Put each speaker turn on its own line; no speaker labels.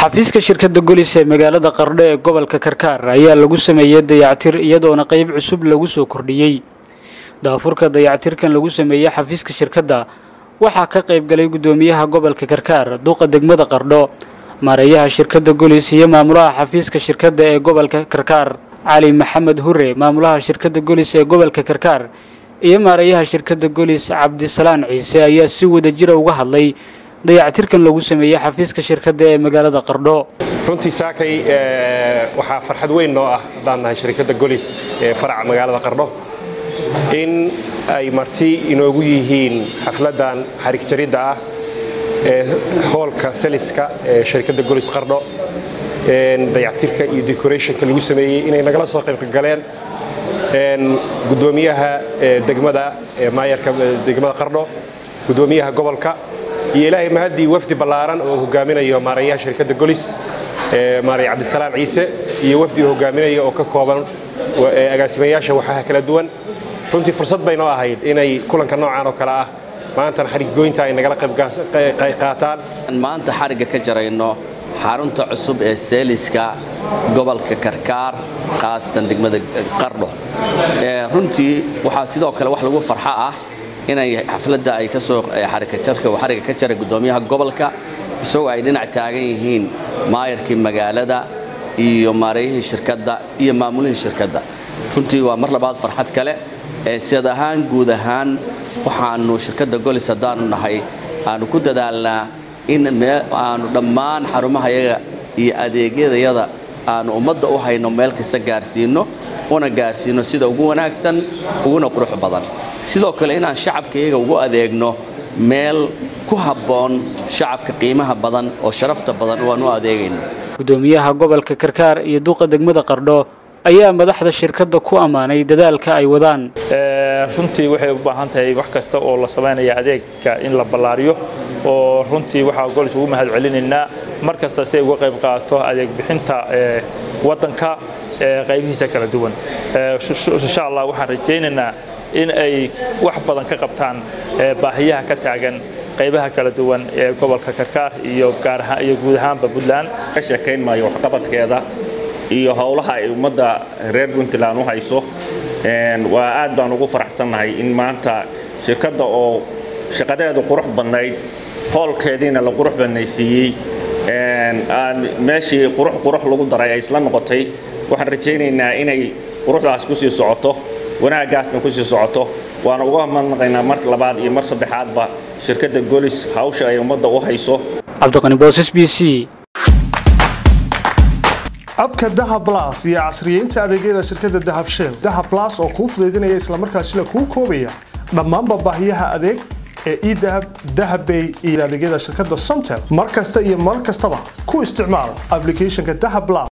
xafiiska shirkadda golis ee magaalada qardho ee gobolka karkaar ayaa lagu sameeyey dayactir iyadoona qayb cusub lagu soo kordhiyey daafurka dayactirkan lagu sameeyey xafiiska shirkadda waxaa ka qayb galay guddoomiyaha gobolka karkaar duqa degmada qardho maareeyaha shirkadda golis iyo maamulaha xafiiska shirkadda ee gobolka karkaar cali maxamed hure maamulaha shirkadda golis ee gobolka karkaar iyo maareeyaha shirkadda golis cabdisalaan ciise ayaa si wada jira uga hadlay dayactirkan lagu sameeyey xafiiska shirkadda ee magaalada qardho
runtii saakay waxaa farxad weyn noo ah haddaan nahay shirkadda golis ee faraca magaalada qardho in ay marti inoogu yihiin xafladdan xarig jaridda ah ee hoolka saliska ee shirkadda golis qardho dayactirka iyo decorationka lagu sameeyey inay nagala soo qaybgaleen gudoomiyaha degmada maayarka degmada qardho gudoomiyaha gobolka iyo ilaahay mahaddii wafdi ballaaran oo hogaaminayo maareeyaha shirkadda golis maarey cabdisalaan ciise iyo wafdi uu hogaaminaya oo ka kooban agaasimayaasha waxaha kala duwan runtii fursad bay noo ahayd inay kulanka noocaan oo kale ah maantana xarig goynta ay nagala qayb qaataan
maanta xarigga ka jarayno xarunta cusub ee seeliska gobolka karkaar khaasatan degmada qardho runtii waxaa sidoo kale wax lagu farxo ah inay xafladda ay ka soo xarikajarka uu xarigga ka jaray guddoomiyaha gobolka isagoo ay dhinac taagan yihiin maayarkii magaalada iyo maareeyihii shirkadda iyo maamulihii shirkadda runtii waa mar labaad farxad kale ee siyad ahaan guud ahaan waxaannu shirkadda golis haddaanu nahay aanu ku dadaalnaa in aanu dhammaan xarumahayaga iyo adeegyadayada aanu ummadda u hayno meel kasta gaarsiinno una gaarsiinno sida ugu wanaagsan uguna qurux badan sidoo kale inaan shacabka iyaga ugu adeegno meel ku habboon shacabka qiimaha badan oo sharafta badan waan u adeegayno
guddoomiyaha gobolka karkaar iyo duqa degmada qardho ayaa madaxda shirkadda ku ammaanay dadaalka ay wadaan
runtii waxay u baahan tahay wax kasta oo la samaynaya adeegka in la ballaariyo oo runtii waxaa golis ugu mahad celinaynaa mar kasta si ay uga qayb qaato adeeg bixinta waddanka qaybihiisa kala duwan insha allah waxaan rajaynaynaa in ay wax badan ka qabtaan baahiyaha ka taagan qaybaha kala duwan ee gobolka karkaar iyo gaar ahaan iyo guud ahaanba puntland
ka sheekayn maayo waxqabadkeeda iyo howlaha ay ummadda reer puntland u hayso waa aad baan ugu faraxsannahay in maanta shirkadda oo shaqadeedu qurux badnayd hoolkeediina la qurux badnaysiiyey meeshii qurux qurux lagu daray ay isla noqotay waxaan rajaynaynaa inay quruxdaas ku sii socoto wanaaggaasna ku sii socoto waana uga madnaqaynaa mar labaad iyo mar saddexaadba shirkadda golis hawsha ay ummadda u hayso
cabdiqani boosas b c
abka dahab las iyo casriyeynta adeegyada shirkadda dahab shell dahab las oo kuu fudaydinaya islamarkaasina kuu koobaya dhammaanba baahiyaha adeeg ee edahab dahabbay iyo adeegyada shirkadda somtel mar kasta iyo mar kastaba ku isticmaal ablicathonka dahab las